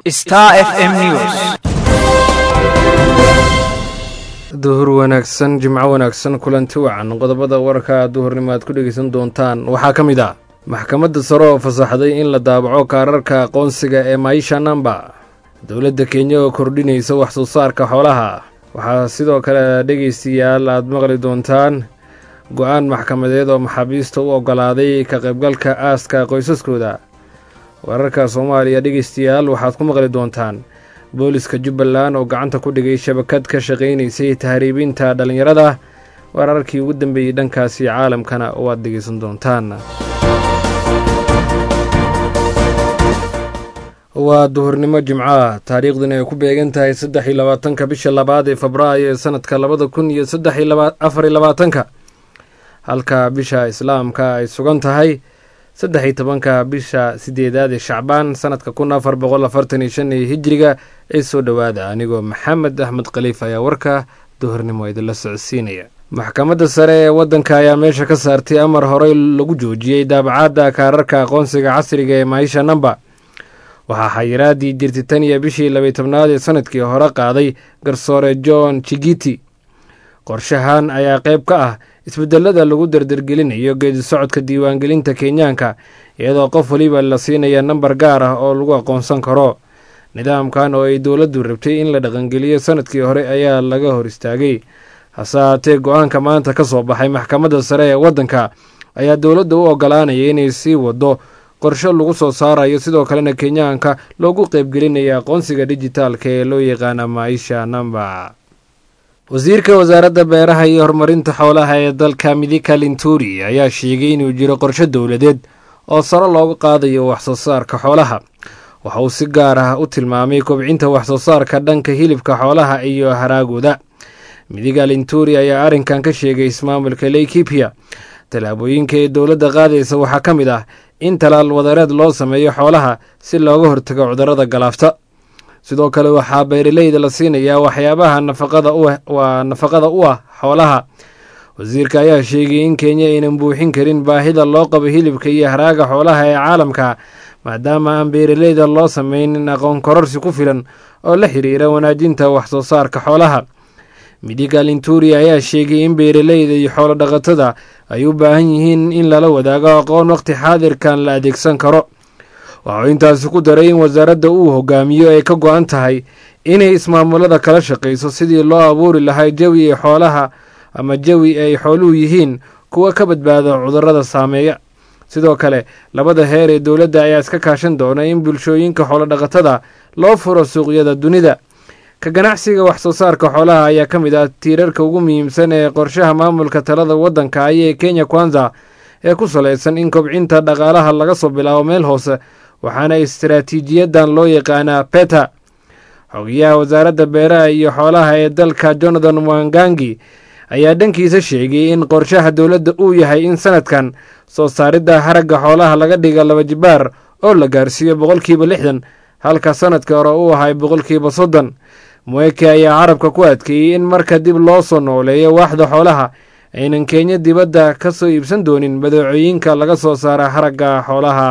Star FM News. duhur wanaagsan jimco wanaagsan kulanti wacan qodobada wararka duhurnimo aad ku dhegeysan doontaan waxaa ka mid ah maxkamadda sare oo fasaxday in la daabaco kaararka aqoonsiga ee maisha namba dowladda kenya oo kordhinaysa wax soo saarka xoolaha waxaa sidoo kale dhegeystayaal aad maqli doontaan go-aan maxkamadeed oo maxaabiista u oggolaaday ka qaybgalka aaska qoysaskooda wararka soomaaliya dhegeystayaal waxaad ku maqli doontaan booliska jubbaland oo gacanta ku dhigay shabakad ka shaqaynaysay tahriibinta dhallinyarada wararkii ugu dambeeyey dhankaasi caalamkana oo aad dhegeysan doontaan waa duhurnimo jimcaha taariikhduna ay ku beegan tahay saddex iyo labaatanka bisha labaad ee febraayo ee sanadka labada kun iyo saddex iyo afar iyo labaatanka halka bisha islaamka ay sugan tahay saddex iyo tobanka bisha sideedaad ee shacbaan sanadka kun afar boqol afartan iyo shan ee hijiriga ee soo dhowaada anigoo maxamed axmed khaliif ayaa warka duhurnimo idinla socodsiinaya maxkamadda sare ee waddanka ayaa meesha ka saartay amar horey lagu joojiyey daabacaadda kaararka aqoonsiga casriga ee maisha namba waxaa xayiraadii jirtay tan iyo bishii labay tobnaad ee sanadkii hore qaaday garsoore john chigiti qorshahan ayaa qayb ka ah isbedelada lagu dardargelinayo geedi socodka diiwaangelinta kenyaanka iyadoo qof weliba la siinaya nambar gaar ah oo lagu aqoonsan karo nidaamkan oo ay dowladdu rabtay in la dhaqangeliyo sanadkii hore ayaa laga hor istaagay hase haatee go-aanka maanta ka soo baxay maxkamadda sare ee waddanka ayaa dowladda u oggolaanaya inay sii wado qorsho lagu soo saarayo sidoo kalena kenyaanka loogu qeybgelinaya aqoonsiga dijitaalka ee loo yaqaana maisha namba wasiirka wasaaradda beeraha iyo horumarinta xoolaha ee dalka midika linturi ayaa sheegay inuu jiro qorsho dowladeed oo saro looga qaadayo wax soo saarka xoolaha waxa uu si gaar ah u tilmaamay kobcinta wax soo saarka dhanka hilibka xoolaha iyo haraagooda midiga linturi ayaa arrinkan ka sheegay ismaamulka leykipia tallaabooyinka ee dowladda qaadaysa waxaa ka mid ah in talaal wadareed loo sameeyo xoolaha si looga hortago cudurrada galaafta sidoo kale waxaa beeraleyda la siinayaa waxyaabaha nafaqada waa nafaqada u ah xoolaha wasiirka ayaa sheegay in kenya aynan buuxin karin baahida loo qabo hilibka iyo haraaga xoolaha ee caalamka maadaama aan beeraleyda loo sameynin aqoon kororsi ku filan oo la xiriira wanaajinta wax soo saarka xoolaha midiga linturi ayaa sheegay in beeraleyda iyo xoolo dhaqatada ay u baahan yihiin in lala wadaago aqoon waqti xaadirkan la adeegsan karo waxuu intaasi ku daray in wasaaradda uu hogaamiyo ay ka go-an tahay inay ismaamulada kala shaqayso sidii loo abuuri lahaa jawi ay xoolaha ama jawi ay xooluhu yihiin kuwa ka badbaada cudurrada saameeya sidoo kale labada heer ee dowladda ayaa iska kaashan doona in bulshooyinka xoolodhaqatada loo furo suuqyada dunida ka ganacsiga wax soo saarka xoolaha ayaa ka mid ah tiirarka ugu muhiimsan ee qorshaha maamulka talada waddanka ayee kenya kwanza ee ku salaysan in kobcinta dhaqaalaha laga soo bilaabo meel hoose waxaana istaraatiijiyadan loo yaqaanaa beta xogiyaha wasaaradda beeraha iyo xoolaha ee dalka jonathan wangangi ayaa dhankiisa sheegay in qorshaha dowladda uu yahay in sanadkan soo saaridda haragga xoolaha laga dhiga laba jibaar oo la gaarsiiyo boqolkiiba lixdan halka sanadkii hore uu ahay boqolkiiba soddon mweke ayaa carabka ku adkeeyey in marka dib loo soo nooleeyo waaxda xoolaha aynan kenya dibadda ka soo iibsan doonin badeecooyinka laga soo saara haragga xoolaha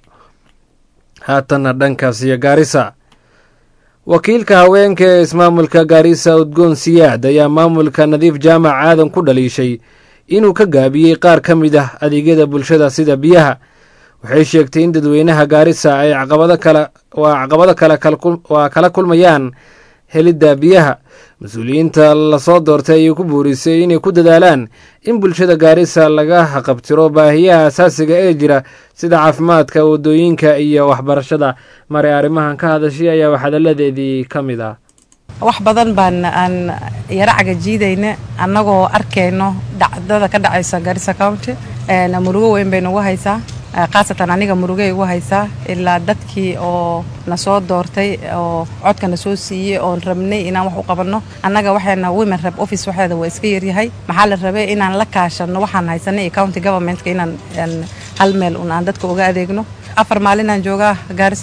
haatanna dhankaas iyo gaarisa wakiilka haweenka ee ismaamulka gaarisa udgoon siyaad ayaa maamulka nadiif jaamac aadan ku dhaliishay inuu ka gaabiyey qaar ka mid ah adeegyada bulshada sida biyaha waxay sheegtay in dadweynaha gaarisa ay caqabado kale waa caqabado kale waa kala kulmayaan helidda biyaha mas-uuliyiinta lasoo doortay ayay ku buurisay inay ku dadaalaan in bulshada gaarisa laga haqabtiro baahiyaha asaasiga ee jira sida caafimaadka wadooyinka iyo waxbarashada maray arrimahan ka hadashay ayaa waxhadalladeedii ka mid ah wax badan baan aan yaro cagajiidayna annagoo arkayno dhacdada ka dhacaysa garissa county murugo weyn bay nagu haysaa khaasatan aniga murugay ugu haysaa ilaa dadkii oo na soo doortay oo codka na soo siiyey oon rabnay inaan wax u qabanno annaga waxayna women rep office waxeeda waa iska yaryahay maxaa la rabay inaan la kaashano waxaan haysanay iyo county governmentka inaan hal meel un aan dadka uga adeegno afar maalinaan joogaa gaarisa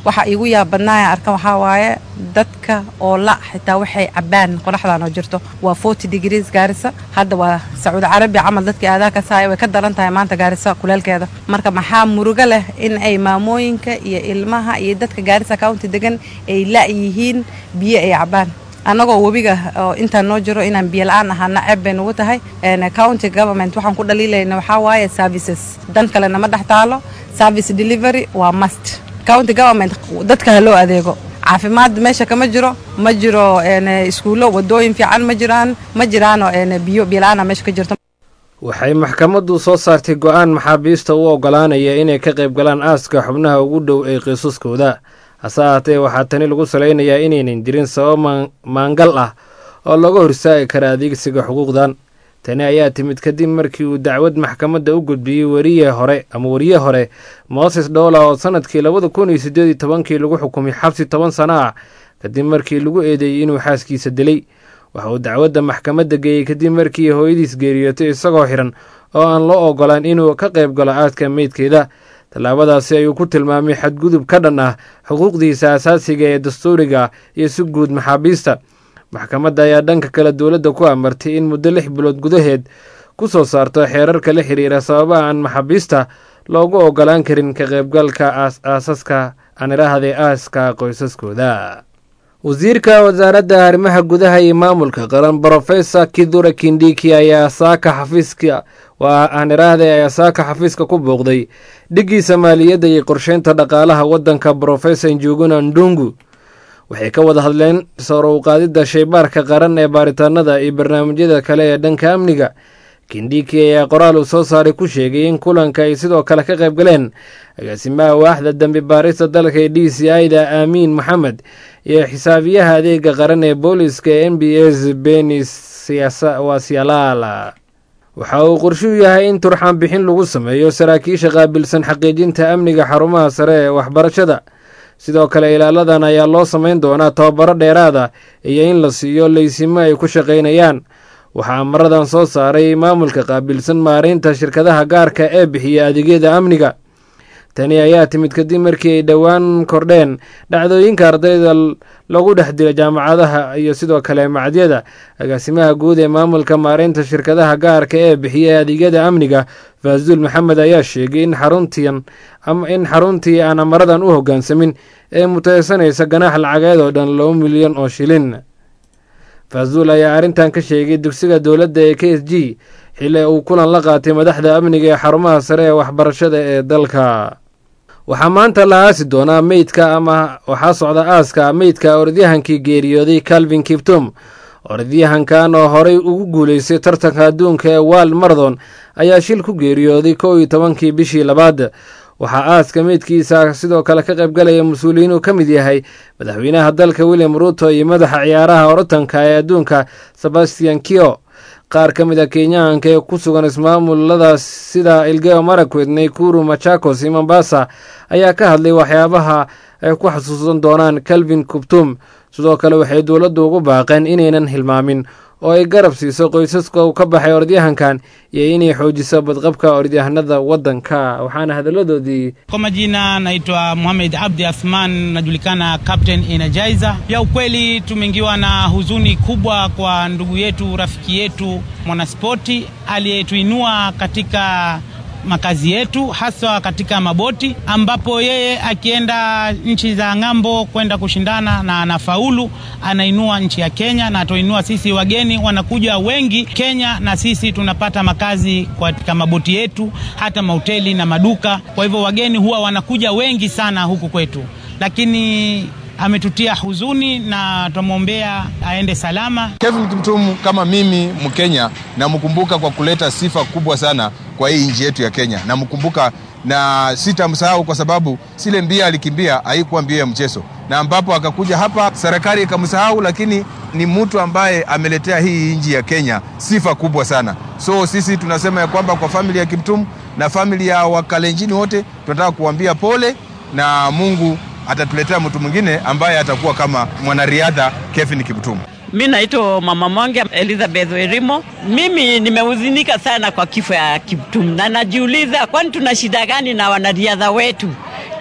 waxa iigu yaab badnaaya arkan waxaa waaye dadka oo la xitaa waxay cabaan qoraxdan oo jirto waa forty degrees gaarisa hadda waa sacuudi carabiya camal dadkii aadaa ka saaya way ka daran tahay maanta gaarisa kuleelkeeda marka maxaa murugo leh in ay maamooyinka iyo ilmaha iyo dadka gaarisa county degan ay la yihiin biyo ay cabaan annagoo webiga oo intaan noo jiro inaan biyo la-aan ahaana ceeb bay nugu tahay county government waxaan ku dhaliilayna waxaa waaye services dan kalena ma dhex taalo service delivery waa must county government dadka ha loo adeego caafimaad meesha kama jiro ma jiro iskuullo wadooyin fiican ma jiraan ma jiraano biyo biyo-la-aana meesha ka jirto waxay maxkamaddu soo saartay go-aan maxaabiista u oggolaanaya inay ka qayb galaan aaska xubnaha ugu dhow ee qiisaskooda hase ahaatee waxaa tani lagu salaynayaa inaynan jirin sabab maangal ah oo laga horsaagi kara adeegsiga xuquuqdan tani ayaa timid kadib markii uu dacwad maxkamadda u gudbiyey weriye hore ama weriye hore mooses dhoola oo sanadkii labada kun iyo siddeed iyo tobankii lagu xukumay xabsi toban sano ah kadib markii lagu eedeeyey inuu xaaskiisa dilay waxa uu dacwadda maxkamadda geeyey kadib markii hooyadiis geeriyootay isagoo xiran oo aan loo ogolaan inuu ka qayb galo aadka meydkeeda tallaabadaasi ayuu ku tilmaamay xadgudub ka dhan ah xuquuqdiisa asaasiga ee dastuuriga iyo si guud maxaabiista maxkamadda ayaa dhanka kale dowladda ku amartay in muddo lix bilood gudaheed ku soo saarto xeerarka la xiriira sababaha aan maxaabiista loogu ogolaan karin ka qaybgalka aasaska aaniraahday aaska qoysaskooda wasiirka wasaaradda arrimaha gudaha iyo maamulka qaran brofesor kidura kindiki ayaa saaka xafiiska waa aaniraahday ayaa saaka xafiiska ku booqday dhiggiisa maaliyadda iyo qorsheynta dhaqaalaha waddanka brofesor njuguna ndungu waxay ka wada hadleen saro uqaadidda shaybaarka qaran ee baaritaanada iyo barnaamijyada kale ee dhanka amniga kindiki ayaa qoraal uu soo saaray ku sheegay in kulanka ay sidoo kale ka qayb galeen agaasimaha waaxda dambi baarista dalka ee d c i da aamiin maxamed iyo xisaabiyaha adeega qaran ee booliska ee n b s beni wasialaala waxa uu qorshuu yahay in turxaan bixin lagu sameeyo saraakiisha qaabilsan xaqiijinta amniga xarumaha sare ee waxbarashada sidoo kale ilaaladan ayaa loo samayn doonaa tababaro dheeraada iyo in la siiyo laysimo ay ku shaqaynayaan waxaa maradan soo saaray maamulka qaabilsan maareynta shirkadaha gaarka ee bixiya adeegyada amniga tani ayaa timid kadib markii ay dhowaan kordheen dhacdooyinka ardayda lagu dhex dila jaamacadaha iyo sidoo kale macadyada agaasimaha guud ee maamulka maareynta shirkadaha gaarka ee bixiya adeegyada amniga faasuul maxamed ayaa sheegay in xaruntiin in xaruntii aan amaradan u hoggaansamin ee mutaysanaysa ganaax lacageed oo dhan laba milyan oo shilin faasuul ayaa arrintan ka sheegay dugsiga dowladda ee k s g xilli uu kulan la qaatay madaxda amniga ee xarumaha sare ee waxbarashada ee dalka waxaa maanta la aasi doonaa meydka ama waxaa socda aaska meydka orodyahankii geeriyooday calvin kiptum orodyahankan oo horey ugu guuleystay tartanka adduunka ee world marathon ayaa shil ku geeriyooday kow iyo tobankii bishii labaad waxaa aaska meydkiisa sidoo kale ka qaybgalaya mas-uuliyiin uu ka mid yahay madaxweynaha dalka william ruuto iyo madaxa ciyaaraha orotanka ee adduunka sebastian kio qaar ka mid a kenyaanka ee ku sugan ismaamuladaas sida ilgeo marakwet naykuru machakos iyo mombasa ayaa ka hadlay waxyaabaha ay ku xasuusan doonaan calvin kuptum sidoo kale waxay dowladdu ugu baaqeen inaynan hilmaamin oo ay garab siiso qoysaska uu ka baxay orodyahankan iyo inay xoojiso badqabka orodyahanada waddanka waxaana hadalladoodii Kwa majina naitwa Mohamed Abdi Athman, najulikana Captain Energizer. Ya ukweli tumeingiwa na huzuni kubwa kwa ndugu yetu, rafiki yetu, mwanaspoti aliyetuinua katika makazi yetu haswa katika maboti, ambapo yeye akienda nchi za ng'ambo kwenda kushindana na anafaulu, anainua nchi ya Kenya na atoinua sisi wageni, wanakuja wengi Kenya na sisi tunapata makazi katika maboti yetu, hata mahoteli na maduka. Kwa hivyo wageni huwa wanakuja wengi sana huku kwetu, lakini ametutia huzuni na twamwombea aende salama. Kevin Kimtum kama mimi Mkenya namkumbuka kwa kuleta sifa kubwa sana kwa hii nchi yetu ya Kenya. Namkumbuka na sitamsahau kwa sababu sile mbia alikimbia haikuwa mbio ya mchezo, na ambapo akakuja hapa serikali ikamsahau, lakini ni mtu ambaye ameletea hii nchi ya Kenya sifa kubwa sana. So sisi tunasema ya kwamba kwa famili ya Kimtum na famili ya Wakalenjini wote tunataka kuambia pole na Mungu atatuletea mtu mwingine ambaye atakuwa kama mwanariadha Kevin Kiptum. Mi naitwa Mama Monge Elizabeth Werimo. Mimi nimehuzunika sana kwa kifo ya Kiptum na najiuliza, kwani tuna shida gani na wanariadha wetu?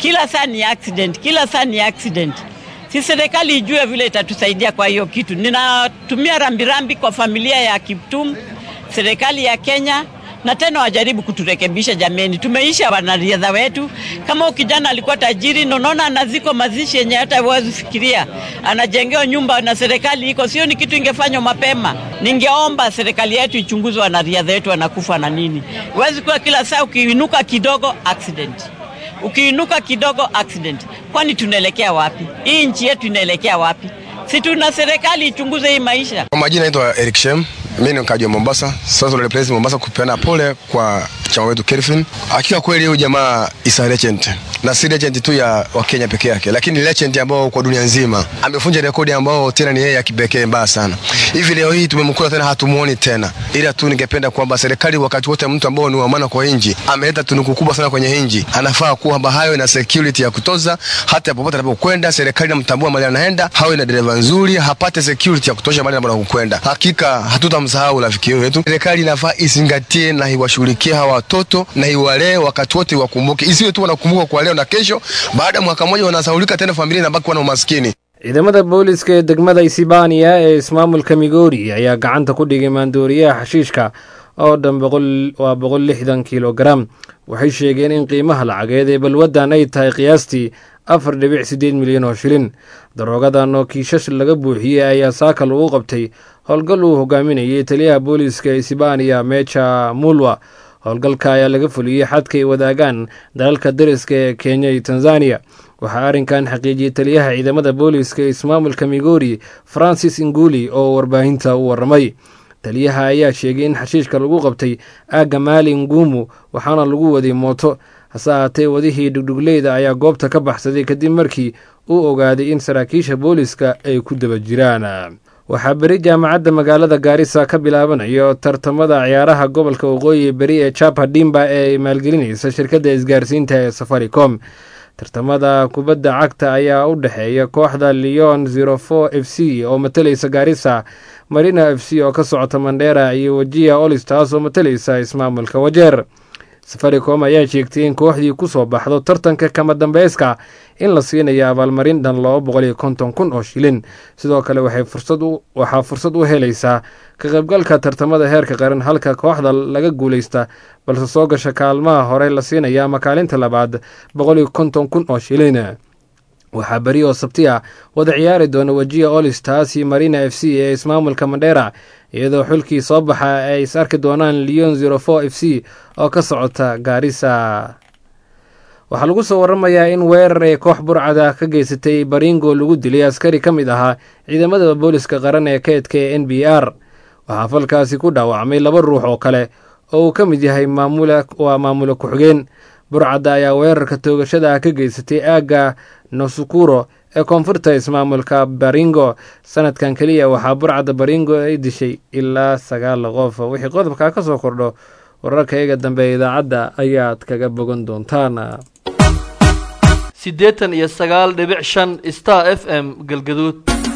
kila saa ni accident, kila saa ni accident. Si serikali ijue vile itatusaidia kwa hiyo kitu. Ninatumia rambirambi kwa familia ya Kiptum, serikali ya Kenya na tena wajaribu kuturekebisha jameni. Tumeisha wanariadha wetu. Kama kijana alikuwa tajiri, nonaona anaziko mazishi yenye hata huwezi fikiria, anajengewa nyumba na serikali iko, sio ni kitu ingefanywa mapema. Ningeomba serikali yetu ichunguze wanariadha wetu wanakufa na nini. Huwezi kuwa kila saa ukiinuka kidogo accident ukiinuka kidogo accident. Kwani tunaelekea wapi? Hii nchi yetu inaelekea wapi? Si tuna serikali ichunguze hii maisha. Kwa majina naitwa Eric Shem, mimi ni mkaji wa Mombasa. Sasa replace Mombasa kupeana pole kwa chama wetu Kelvin. Hakika kweli huyu jamaa is a legend. Na si legend tu ya Wakenya peke yake, lakini legend ambao kwa dunia nzima. Amevunja rekodi ambao tena ni yeye ya kipekee mbaya sana. Hivi leo hii tumemkula tena hatumuoni tena. Ila tu ningependa kwamba serikali wakati wote mtu ambao ni wa maana kwa nchi, ameleta tunuku kubwa sana kwenye nchi. Anafaa kuwa hayo na security ya kutoza hata popote anapokwenda, serikali inamtambua mahali anaenda, hawe na dereva nzuri, hapate security ya kutosha mahali anapokwenda. Hakika hatutamsahau rafiki wetu. Serikali inafaa izingatie na iwashughulikie hawa watoto na iwalee wakati wote, wakumbuke, isiwe tu wanakumbuka kwa leo na kesho, baada ya mwaka mmoja wanasahaulika tena, familia inabaki kuwa na umaskini. ciidamada booliska ee degmada isibaniya ee ismaamulka migori ayaa gacanta ku dhigay maandooriyaha xashiishka oo dhan waa boqol lixdan kilogaram waxay sheegeen in qiimaha lacageed ee balwaddan ay tahay qiyaastii afar dhibic siddeed milyan oo shilin daroogadan oo kiishash laga buuxiyey ayaa saaka lagu qabtay howlgal uu hogaaminayay taliyaha booliska isibaniya meja mulwa howlgalka ayaa laga fuliyey xadka ay wadaagaan dalalka dariska ee kenya iyo tanzaniya waxaa arrinkan xaqiijiyey taliyaha ciidamada booliska ismaamulka migori francis inguli oo warbaahinta u waramay taliyaha ayaa sheegay in xashiishka lagu qabtay aagga maali ngumu waxaana lagu waday mooto hase ahaatee wadihii dhugdhugleyda ayaa goobta ka baxsaday kadib markii uu ogaaday in saraakiisha booliska ay ku daba jiraan waxaa beri jaamacadda magaalada gaarisa ka bilaabanayo tartamada ciyaaraha gobolka waqooyi beri ee japa dimba ee maalgelinaysa shirkadda isgaarsiinta ee safaricom tartamada kubadda cagta ayaa u dhexeeya kooxda leon zero four f c oo matalaysa gaarisa marina f c oo ka socota mandheera iyo wajia olistars oo matalaysa ismaamulka wajeer safaricom ayaa sheegtay in kooxdii ku soo baxdo tartanka kama dambeyska in la siinayo abaalmarin dhan laba boqol iyo konton kun oo shilin sidoo kale waxaa fursad u helaysaa ka qaybgalka tartamada heerka qaran halka kooxda laga guuleysta balse soo gasha kaalmaha hore la siinaya ama kaalinta labaad boqol iyo konton kun oo shilin waxaa beri oo sabti ah wada ciyaari doona wajiya olistars iyo marina f c ee ismaamulka mandheera iyadoo xulkii soo baxa ay is arki doonaan leon zero four f c oo ka socota gaarisa waxaa lagu soo waramayaa in weerar ee koox burcada ka geysatay baringo lagu dilay askari ka mid ahaa ciidamada booliska qaran ee keedka ee n b r waxaa falkaasi ku dhaawacmay laba ruux oo kale oo uu ka mid yahay waa maamula ku-xigeen burcadda ayaa weerarka toogashada ah ka geysatay aagga nosukuro ee koonfurta ismaamulka baringo sanadkan keliya waxaa burcadda baringo ay dishay ilaa sagaal qof wixii qodobkaa ka soo kordho wararka iyaga dambe ee idaacadda ayaad kaga bogan doontaan siddeetan iyo sagaal dhibic shan star f m galgaduud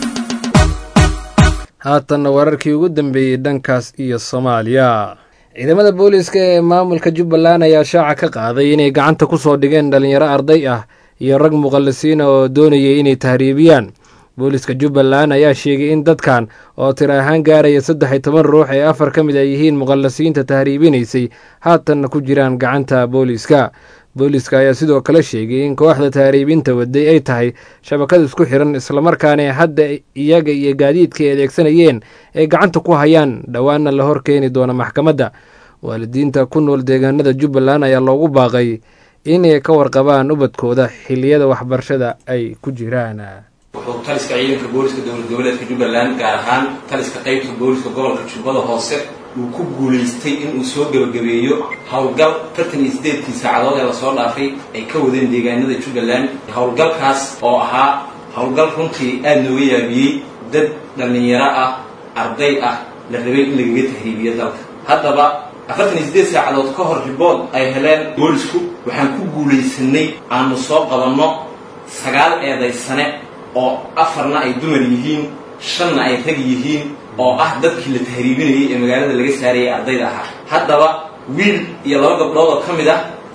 haatanna wararkii ugu dambeeyey dhankaas iyo soomaaliya ciidamada booliiska ee maamulka jubbaland ayaa shaaca ka qaaday inay gacanta ku soo dhigeen dhalinyaro arday ah iyo rag muqallisiina oo doonayay inay tahriibiyaan booliiska jubbaland ayaa sheegay in dadkan oo tir ahaan gaaraya saddex iyo toban ruux ee afar ka mid ay yihiin muqallisiinta tahriibinaysay haatanna ku jiraan gacanta booliiska booliiska ayaa sidoo kale sheegay in kooxda tahriibinta waday ay tahay shabakad isku xiran islamarkaana hadda iyaga iyo gaadiidka ay adeegsanayeen ay gacanta ku hayaan dhowaana la hor keeni doona maxkamadda waalidiinta ku nool deegaanada jubbaland ayaa loogu baaqay inay ka warqabaan ubadkooda xiliyada waxbarashada ay ku jiraan wuxuu taliska ciidanka booliska dowlad goboleedka jubbaland gaar ahaan taliska qaybta booliska gobolka jubbada hoose uu ku guulaystay inuu soo gebagabeeyo howlgal tartan iyo sideedkii saacadood ee lasoo dhaafay ay ka wadeen deegaanada jubbaland howlgalkaas oo ahaa howlgal runtii aada nooga yaabiyey dad dhallinyaro ah arday ah la rabay in lagaga tahriibiyo dalka haddaba afartan iyo sideed saacadood ka hor ribood ay heleen boolisku waxaan ku guulaysanay aanu soo qabanno sagaal eedaysane oo afarna ay dumar yihiin shanna ay rag yihiin oo ah dadkii la tahriibinayay ee magaalada laga saarayay ardayda ahaa haddaba wiil iyo laba gabdhood oo ka mid ah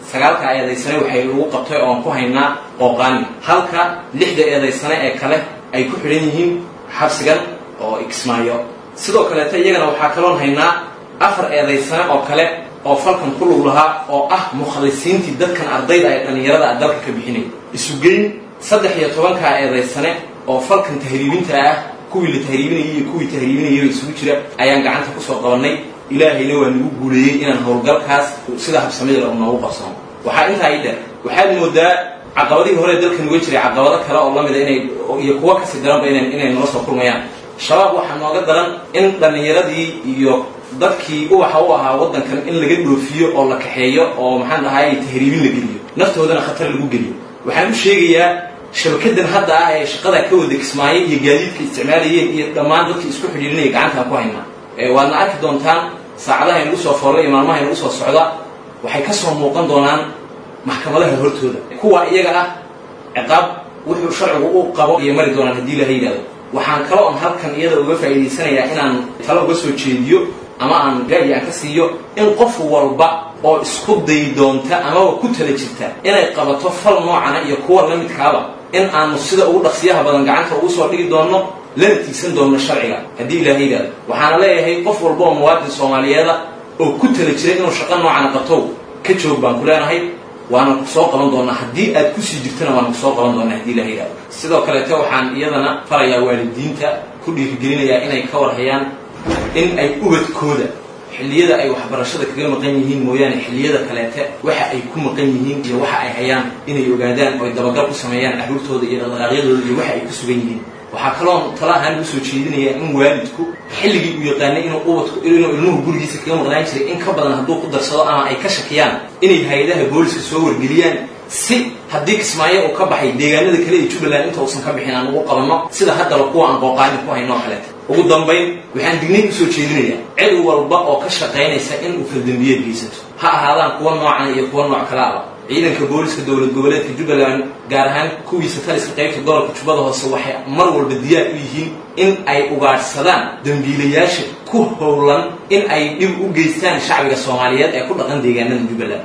sagaalka eedaysane waxay lagu qabtay oon ku haynaa qooqaani halka lixda eedaysane ee kale ay ku xidhan yihiin xabsigan oo ikismaayo sidoo kaleeta iyagana waxaa kaloon haynaa afar eedaysane oo kale oo falkan ku lug lahaa oo ah mukhalisiintii dadkan ardayda ee dhallinyarada a dalka ka bixinay isugeyn saddex iyo tobankaa eedaysane oo falkan tahriibinta ah kuwii la tahriibinayay iyo kuwii tahriibinayaba isugu jira ayaan gacanta kusoo qabannay ilaahayna waa nagu guuleeyey inaan howlgalkaas sida habsamida u noogu qabsano waxaa intaa ii dheer waxaad moodaa caqabadihii hore dalkan uga jiray caqabado kale oo lamida inay iyo kuwo kasii daranba ina inay nala soo kulmayaan shabaab waxaa nooga daran in dhallinyaradii iyo dadkii uwaxa u ahaa waddankan in laga dhoofiyo oo la kaxeeyo oo maxaan dhahay tahriibin la geliyo naftoodana khatar lagu geliyo waxaan u sheegayaa shabakadan hadda ah ee shaqada ka wada kismaayay iyo gaadiidka isticmaalayeen iyo dhammaan dadkii isku xidhiirinaya gacantaan ku haynaa waadna arki doontaan saacadaha inagu soo foorla iyo maalmaha inagu soo socda waxay ka soo muuqan doonaan maxkamadaha hortooda kuwa iyaga ah ciqaab wuxuu sharcigu u qabo iyo mari doonaan haddii ilaha yidhahdo waxaan kalo on halkan iyada uga faa'iidaysanayaa inaan talo uga soo jeediyo ama aan ra'yi aan ka siiyo in qof walba oo isku dayi doonta amaba ku tala jirta inay qabato fal noocana iyo kuwa la midkaaba in aanu sida ugu dhaqsiyaha badan gacanta ugu soo dhigi doonno lana tiigsan doonno sharciga haddii ilaha yidhahdo waxaana leeyahay qof walba oo muwaadin soomaaliyeeda oo ku tala jira inuu shaqo noocana qabtow ka joog baan ku leenahay waana ku soo qaban doonaa haddii aad kusii jirtana waana ku soo qaban doonaa haddii ilaha yidhahdo sidoo kaleete waxaan iyadana farayaa waalidiinta ku dhiirigelinayaa inay ka warhayaan in ay ubadkooda xilliyada ay waxbarashada kaga maqan yihiin mooyaane xilliyada kaleete waxa ay ku maqan yihiin iyo waxa ay hayaan inay ogaadaan oo ay dabagal ku sameeyaan carruurtooda iyo dhaqdhaqaaqyadooda iyo waxa ay ku sugan yihiin waxaa kaloon tala ahaan ugu soo jeedinayaa in waalidku xilligii uu yaqaanay inuu ubadku inuu ilmuhu gurigiisa kaga maqnaan jiray in ka badan hadduu ku darsado ama ay ka shakiyaan inay hay-adaha booliska soo wargeliyaan si haddii kismaayo uu ka baxay deegaanada kale ee jubbaland inta uusan ka bixin aan ugu qabanno sida haddaba kuwa aan qooqaani ku hayno oo kaleeta ugu dambayn waxaan digniin usoo jeedinayaa cid walba oo ka shaqaynaysa in uu faldambiyeed geysato ha ahaadaan kuwa noocan iyo kuwa nooc kale aba ciidanka booliska dowlad goboleedka jubbaland gaar ahaan kuwiisa taliska qaybta gobolka jubbada hoose waxay mar walba diyaar u yihiin in ay ugaadhsadaan dambiilayaasha ku howlan in ay dhib u geystaan shacbiga soomaaliyeed ee ku dhaqan deegaanada jubbaland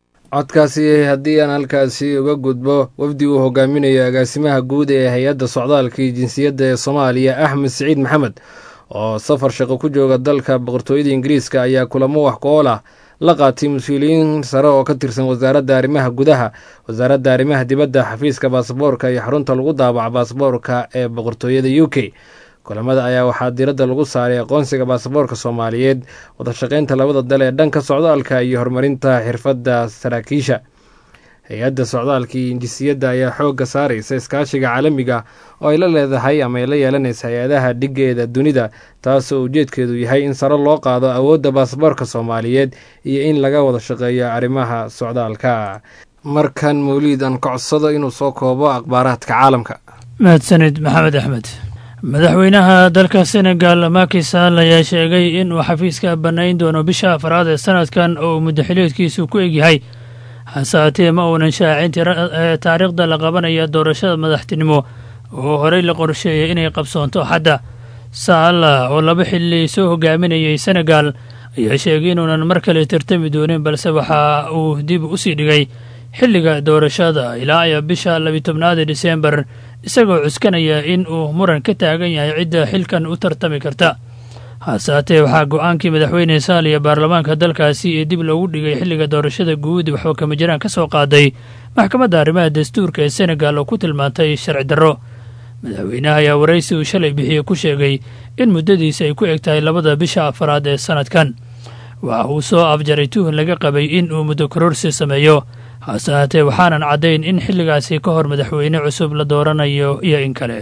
codkaasi haddii aan halkaasi uga gudbo wafdi uu hogaaminayo agaasimaha guud ee hay-adda socdaalka iyo jinsiyadda ee soomaaliya axmed siciid maxamed oo safar shaqo ku jooga dalka boqortooyada ingiriiska ayaa kulamo wax ku-ool ah la qaatay mas-uuliyiin sare oo ka tirsan wasaaradda arrimaha gudaha wasaaradda arrimaha dibadda xafiiska baasaboorka iyo xarunta lagu daabaca baasaboorka ee boqortooyada u k kulamada ayaa waxaa diradda lagu saaray aqoonsiga baasaboorka soomaaliyeed wadashaqeynta labada dal ee dhanka socdaalka iyo horumarinta xirfadda saraakiisha hay-adda socdaalka iyo injisiyadda ayaa xoogga saaraysa iskaashiga caalamiga oo ay la leedahay ama ay la yeelanaysa hay-adaha dhigeeda dunida taasoo ujeedkeedu yahay in sare loo qaado awoodda baasaboorka soomaaliyeed iyo in laga wada shaqeeyo arrimaha socdaalka markan mawliid aan ka codsado inuu soo koobo akhbaaraadka caalamka mahadsanid maxamed axmed madaxweynaha dalka senegal Macky Sall ayaa sheegay in uu xafiiska bannayn doono bisha afraad ee sanadkan oo uu muddaxileedkiisu ku egyahay hase haatee ma uunan shaacin taariikhda la qabanaya doorashada madaxtinimo oo horey la qorsheeyay inay qabsoonto xadda Sall oo laba xilli soo hogaaminayay senegal ayaa sheegay inuunan mar kale tartami doonin balse waxa uu dib u sii dhigay xilliga doorashada ilaa iyo bisha labitobnaad ee disembar isagoo cuskanaya in uu muran ka taagan yahay cidda xilkan u tartami karta hase haatee waxaa go-aankii madaxweyne saal iyo baarlamaanka dalkaasi ee dib loogu dhigay xilliga doorashada guud waxba kama jiraan ka soo qaaday maxkamadda arrimaha dastuurka ee senegal oo ku tilmaantay sharci darro madaxweynaha ayaa waraysi uu shalay bixiye ku sheegay in muddadiisa ay ku eg tahay labada bisha afaraad ee sanadkan waxa uu soo afjaray tuhun laga qabay in uu muddo kororsi sameeyo hase haatee waxaanan caddayn in xilligaasi ka hor madaxweyne cusub la dooranayo iyo in kale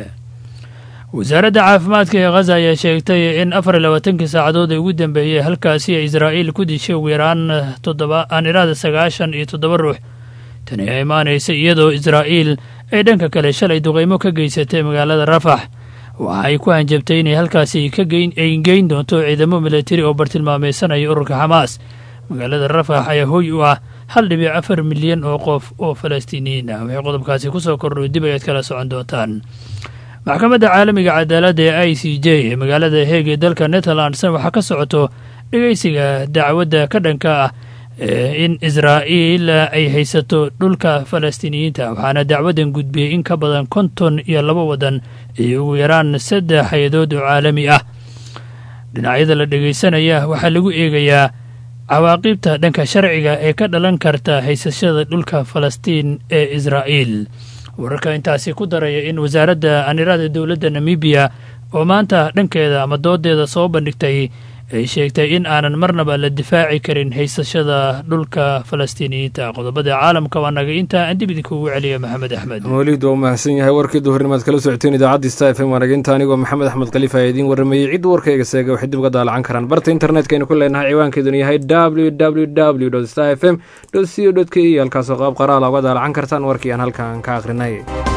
wasaaradda caafimaadka ee khaza ayaa sheegtay in afar iyo labaatankii saacadood ee ugu dambeeyey halkaasi ay israa'iil ku dishay ugu yaraan toddoba aan iraada sagaashan iyo toddoba ruux tani ayaa imaanaysa iyadoo israa'iil ay dhanka kale shalay duqaymo ka geysatay magaalada rafax waxa ay ku hanjabtay inay halkaasi ay geyn doonto ciidamo milatari oo bartilmaamaysanaya ururka xamaas magaalada rafax ayaa hoy u ah hal dhibic afar milyan oo qof oo falastiiniyiin ah waxay qodobkaasi ku soo kordho dib ayaad kala socon doontaan maxkamadda caalamiga cadaaladda ee i c j ee magaalada heeg ee dalka netherlands waxaa ka socoto dhegeysiga dacwadda ka dhanka ah in israa'iil ay haysato dhulka falastiiniyiinta waxaana dacwadan gudbiyey in ka badan konton iyo laba waddan iyo ugu yaraan saddex hay-adood oo caalami ah dhinacyada la dhegaysanaya waxaa lagu eegayaa cawaaqibta dhanka sharciga ee ka dhalan karta haysashada dhulka falastiin ee israa'iil wararka intaasi ku daraya in wasaaradda anirada dowladda namibiya oo maanta dhankeeda ama doodeeda soo bandhigtay ay sheegtay in aanan marnaba la difaaci karin haysashada dhulka falastiiniyiinta qodobada caalamka waa naga intaa aan dib idinkuugu celiya maxamed axmed mawliid waa u mahadsan yahay warkii duhurnimaad kala socoteen idaacadda sta f m waa naga inta anigoo maxamed axmed khaliif ayaa idiin warramayey cid warkayga seega waxay dib uga daalacan karaan barta internetka aynu ku leenahay ciwaankeeduna yahay w w w sta f m co k e halkaasoo qaab qaraala uga daalacan kartaan warkii aan halkan ka akhrinay